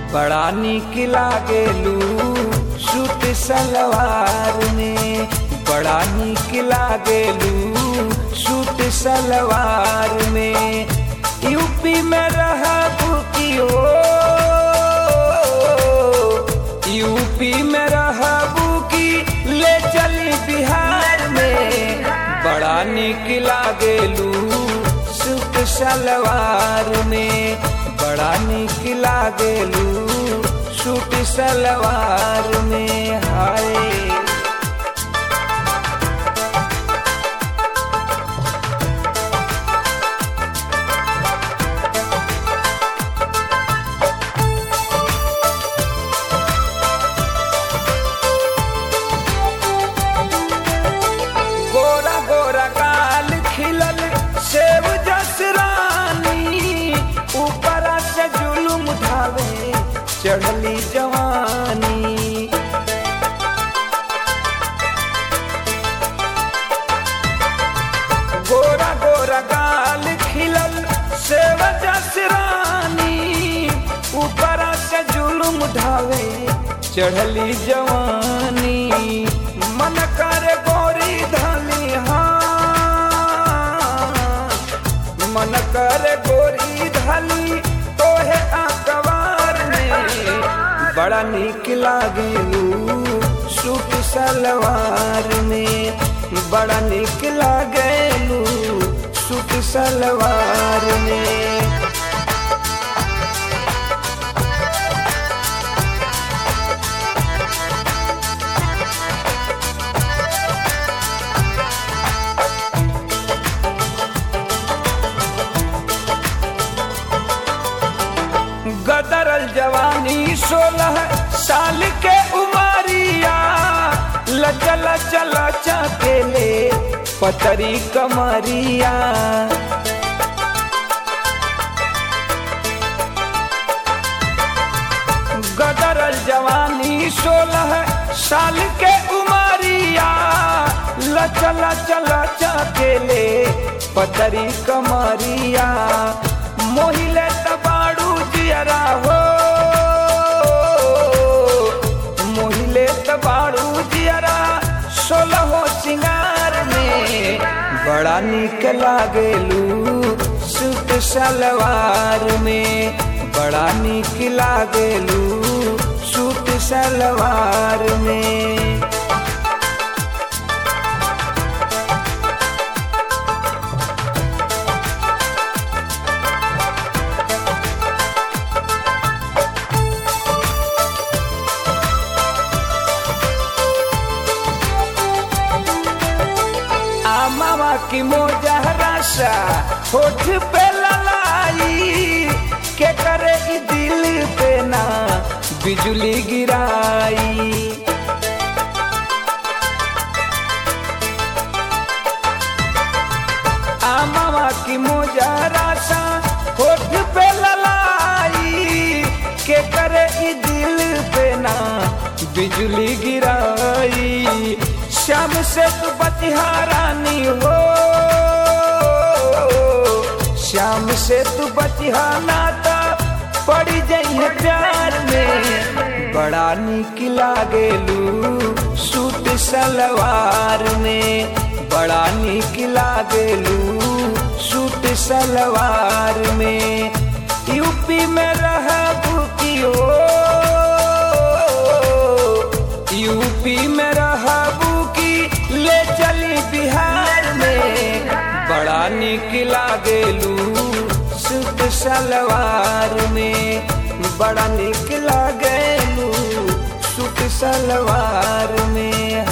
बड़ा निक लागेलू सूट सलवार में बड़ा निक लागेलू सूट सलवार में यूपी में रहबू की हो यूपी में रहबू की ले चली बिहार में बड़ा निक लागेलू सूट सलवार में बड़ा निक लागेलू सूट सलवार में हाय गोरा गोरा गाल खिलल सेव जसरानी ऊपर से जुलुम ढावे चढ़ली जवानी गोरा गोरा गाल खिलल सेव जसरानी ऊपर से जुलुम ढावे चढ़ली जवानी मन करे गोरी धली हाँ मन करे गोरी धली तोहे आकवार में बड़ा निक लागेलू सूट सलवार में बड़ा निक लागेलू सूट सलवार में गदरल जवानी सोलह साल के उमरिया लचल चल चकेले पतरी कमरिया गदरल जवानी सोलह साल के उमरिया लचल चल चकेले पतरी कमरिया मोहिले तबाड़ू जियरा हो मोहिले तबाड़ू जियरा सोलहो सिंगार में बड़ा निक लागेलू सूट सलवार में बड़ा निक लागेलू सूट सलवार में आमावा की मोजहरा सा होठ पे ललाई के करे ई दिल पे ना बिजली गिराई आमावा की मोजहरा सा होठ पे ललाई के करे ई दिल पे ना बिजली गिराई श्याम से तू बतिहारानी हो श्याम से तू बतिहाना था पड़ी जाइए प्यार में बड़ा निक लागेलू सूट सलवार में बड़ा निक लागेलू सूट सलवार में यूपी में रहबू की हो यूपी में रहबू की ले चली बिहार में बड़ा निक लागेलू सूट सलवार में बड़ा निक लागेलू सूट सलवार में